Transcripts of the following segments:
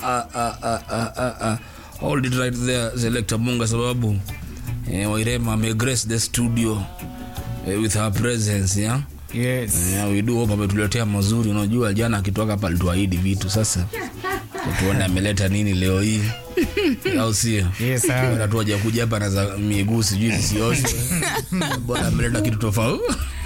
ah, ah, ah, ah, ah, ah. hold it right there selector munga sababu eh, wairema amegrace the studio eh, with her presence yeah? Yes. Yeah, we do hope ametuletea mazuri unajua jana akitoka hapa alituahidi vitu sasa tuone ameleta nini leo hii au sio Yes, sir. Bora tu hajakuja hapa na za miguu sijui zisioshwe bora ameleta kitu tofauti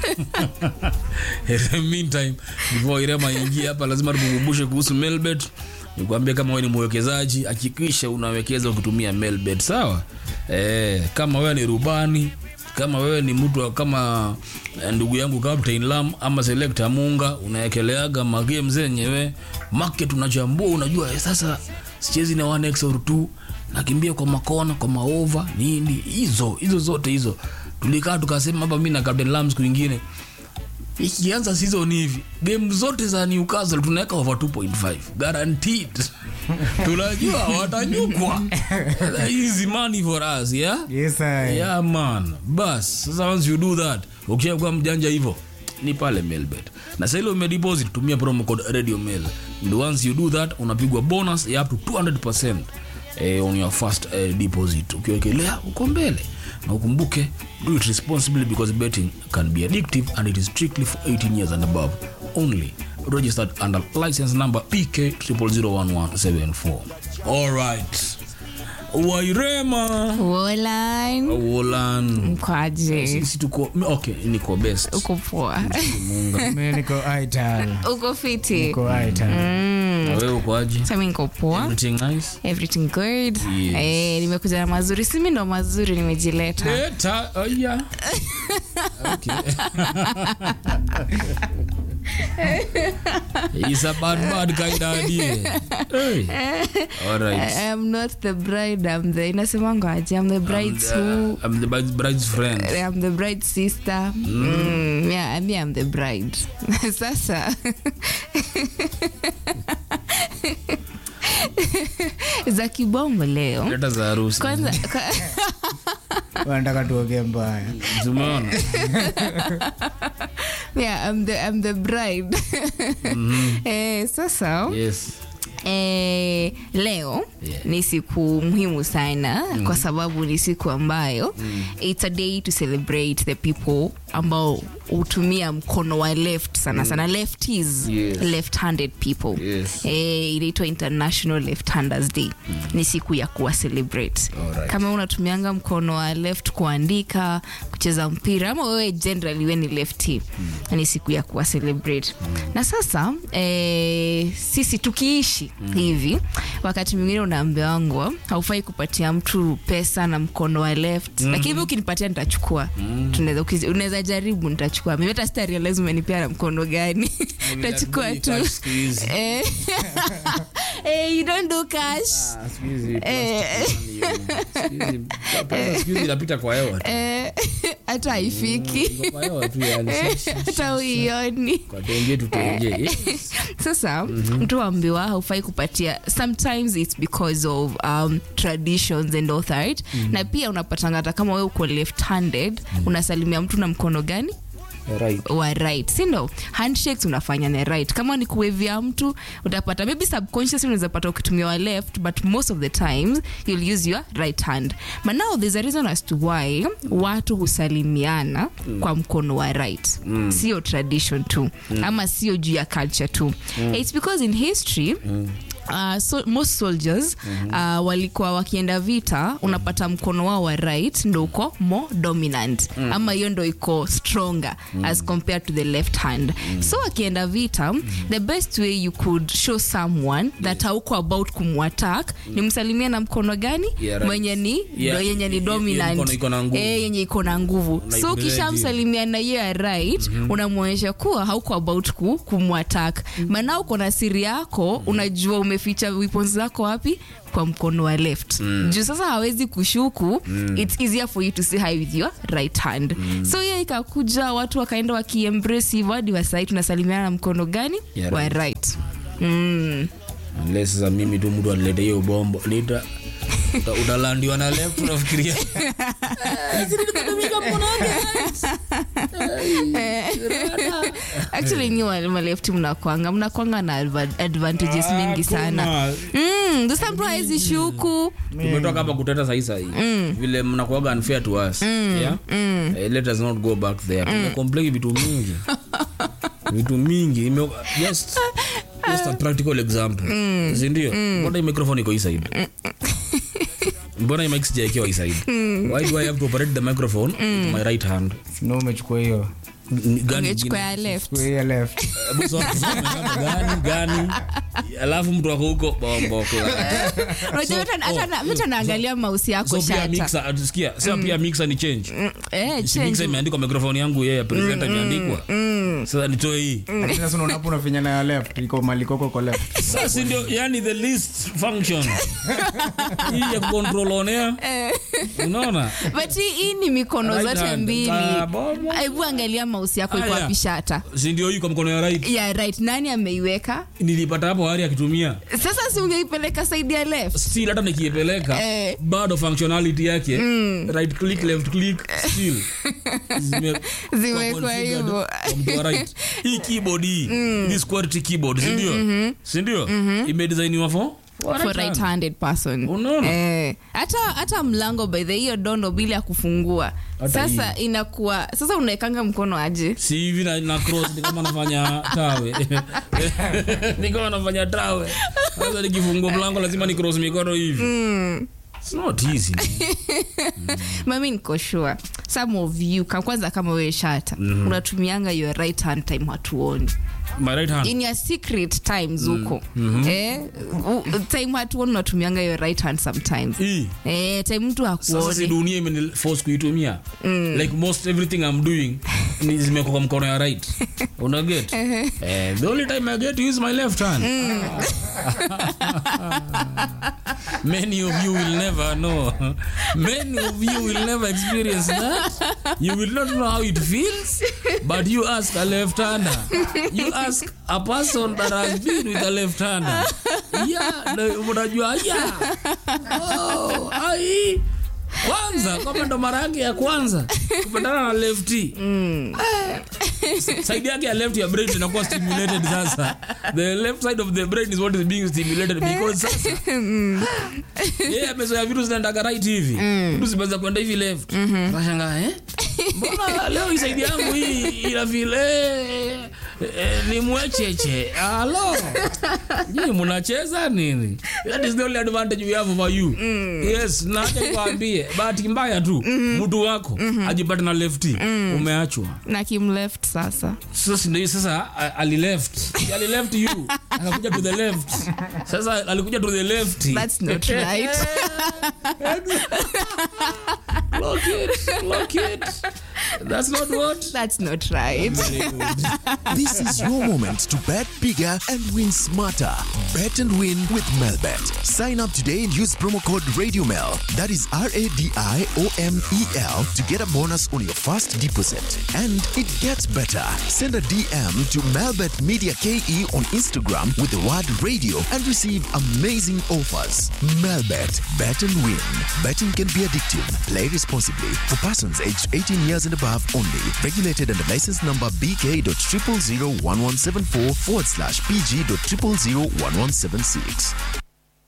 In the meantime before irema ingie hapa lazima tukukumbushe kuhusu melbet nikwambie kama wewe ni mwekezaji hakikisha unawekeza ukitumia melbet sawa eh, kama wewe ni rubani kama wewe ni mtu wa- kama eh, ndugu yangu Captain Lam ama Selector Munga unaekeleaga magame zenyewe market unachambua unajua eh, sasa sichezi na 1x or 2 nakimbia kwa makona kwa maova nini hizo hizo zote hizo tulikaa tukasema hapa mimi na Captain Lam siku nyingine ikianza season hivi game zote za Newcastle tunaweka over 2.5 guaranteed tunajua watanyukwa easy money for us yeah Yes, sir. yeah man bas sasa once you do that ukishakuwa mjanja hivyo ni pale mailbet na sasa ile umedeposit tumia promo code radio mail and once you do that unapigwa bonus ya up to 200% eh, on your first eh, deposit ukiwekelea uko mbele na ukumbuke do it responsibly because betting can be addictive and it is strictly for 18 years and above only registered under license number pk 001174 all right wairema Wolan Wolan. mkwaje? Sisi tuko okay, niko best. Uko poa? Munga. Mimi niko ital. Uko fiti? Niko ital. Na wewe uko aje? Sami niko poa. Everything nice? Everything good. Yes. Eh, nimekuja na mazuri. Si mimi ndo mazuri nimejileta. Leta, oh yeah. Okay. He's a bad bad kind of idea. Hey. All right. I am not the bride, I'm the inasemanga aje? I'm the bride's who I'm the bride- bride's friend. I'm the bride's sister. Mm. yeah, me I'm the bride. Sasa za kibombo leo. Leta za harusi. Kwanza kwa, Wanataka tuongee mbaya. Tumeona? yeah, I'm the I'm the bride. eh, sasa Yes. Eh, leo Yeah. ni siku muhimu sana kwa sababu ni siku ambayo it's a day to celebrate the people ambao hutumia mkono wa left sana sana lefties Yes. left-handed people Yes. eh, inaitwa international left-handers day ni siku ya kuwa celebrate Alright. kama unatumianga mkono wa left kuandika kucheza mpira ama wewe generally we ni lefty ni siku ya kuwa celebrate na sasa eh, sisi tukiishi hivi wakati mwingine unaambiwangwa haufai kupatia mtu pesa na mkono wa left lakini hivi ukinipatia nitachukua Tunaweza- ukizi- unaweza jaribu nitachukua mimi hata sita realize umenipea na mkono gani nitachukua tu Cash siku hizi. Eh. Eh, you don't do cash Ah, siku hizi Eh. Siku hizi- pesa siku hizi inapita kwa hewa tu. Eh, hata haifiki Iko kwa hewa tu yani. hata uioni Kwa tenje tutenje. Yes. sasa mtu ambiwa haufai kupatia sometimes it's because of um, traditions and authority na pia unapatanga hata kama we uko left handed unasalimia mtu na mkono gani Right. wa right sindo handshakes unafanya na right kama ni kuwevia mtu utapata maybe subconsciously unaweza pata ukitumia wa left but most of the times you'll use your right hand but now there's a reason as to why watu husalimiana kwa mkono wa right sio tradition tu ama sio juu ya culture tu it's because in history Uh, so, most soldiers uh, walikuwa wakienda vita unapata mkono wao wa right ndo uko more dominant ama hiyo ndo iko stronger as compared to the left hand so wakienda vita the best way you could show someone that hauko about kumwattack ni msalimia na mkono gani Yeah, right. mwenye ni Yeah, ndo yenye ni hiyo- hiyo dominant mkono iko na nguvu. Eh, yenye iko na nguvu so Unaibrand ukishamsalimia na hiyo ya right unamwonyesha kuwa hauko about ku, kumwatak maana uko na siri yako unajua umeficha weapons zako wapi kwa mkono wa left juu sasa hawezi kushuku it's easier for you to say hi with your right hand so hiyo ikakuja watu wakaenda wakiembrace hivyo hadi wasai tunasalimiana na mkono gani Yeah, wa right. right mm. Unless sasa mimi tu mtu alilete hiyo bombo nita uta- utalandiwa na left unafikiria actually nyi wa- malefti mnakwanga mnakwanga na adva- advantages mingi sana Hakuna. mm, sasa mtu hawezi shuku tumetoka hapa kuteta sahi sahi vile mnakuaga unfair to us yeah? Eh, let us not go back there tumecomplain vitu mingi vitu mingi Ime- just just a practical example sindio mbona hii microphone iko hii side mbona hii mic sijaikiwa hii side why do i have to operate the microphone with my right hand no umechukua hiyo N- gani ungechukua ingine? ya left Chukua hiyo left Hebu soma, soma hapa, gani gani alafu mtu wako huko bombo unajua hata- hata na- mtu anaangalia mausi yako so pia shata mixer atusikia sasa pia mixer ni change eh, Si change. mixer imeandikwa microphone yangu yeye presenter imeandikwa sasa nitoe hii Lakini sasa unaona hapo unafinya na ya left iko malikoko kwa left sasa ndio yani the least function hii ya control on air unaona but hii- hii ni mikono Right zote hand. mbili Ah, bobo. hebu angalia mausi yako iko Aya. wapi shata si ndio hii kwa mkono ya right yeah, right nani ameiweka nilipata hapo hari akitumia sasa si ungeipeleka saidi ya left still hata nikiipeleka Eh. bado functionality yake right click left click still Zime- Zimewekwa kwa configured hivyo. kwa mtu wa right hii keyboard hii this quality keyboard si ndio si ndio imedesigniwa for for for right handed person Unaona? eh, hata hata mlango by the hiyo dondo bila ya kufungua Hata sasa inakuwa sasa unaekanga mkono aje si hivi na, na cross ni kama nafanya tawe ni kama nafanya tawe sasa nikifungua mlango lazima ni cross mikono hivi It's not easy mami niko sure some of you ka- kwanza kama wewe shata mm-hmm. unatumianga your right hand time hatuoni my right hand in your secret times huko mm-hmm. eh, u- time hatuoni unatumianga your right hand sometimes hii eh, time mtu sasa si hakuoni dunia imeniforce kuitumia like most everything i'm doing ni zimekuwa kwa mkono ya right unaget eh, the only time i get to use my left hand many of you will never know many of you will never experience that you will not know how it feels but you ask a left hander you ask a person that has been with a left hander yeah na- unajua yeah oh, ai kwanza kama ndo mara yake ya kwanza kupatana na lefty side yake ya left ya brain inakuwa stimulated sasa the left side of the brain is what is being stimulated because sasa yeye amezoea vitu zinaendaga right hivi vitu zimeanza kwenda hivi left nashangaa eh mbona leo hii side yangu hii ina vile eh, ni mwecheche alo nyinyi mnacheza nini that is the only advantage we have over you yes na acha nikwambie bahati mbaya tu mtu wako ajipate na lefty umeachwa na kim left sasa sasa ndio sasa a- alileft alileft you akakuja to the left sasa alikuja to the left that's not right lock it lock it that's not what that's not right Very good. This is your moment to bet bigger and win smarter. Bet and win with Melbet. Sign up today and use promo code RadioMel. That is R A D I O M E L to get a bonus on your first deposit. And it gets better. Send a DM to Melbet Media KE on Instagram with the word radio and receive amazing offers. Melbet. Bet and win. Betting can be addictive. Play responsibly. For persons aged 18 years and above only. Regulated under license number BK.0001174 forward slash PG.0001176.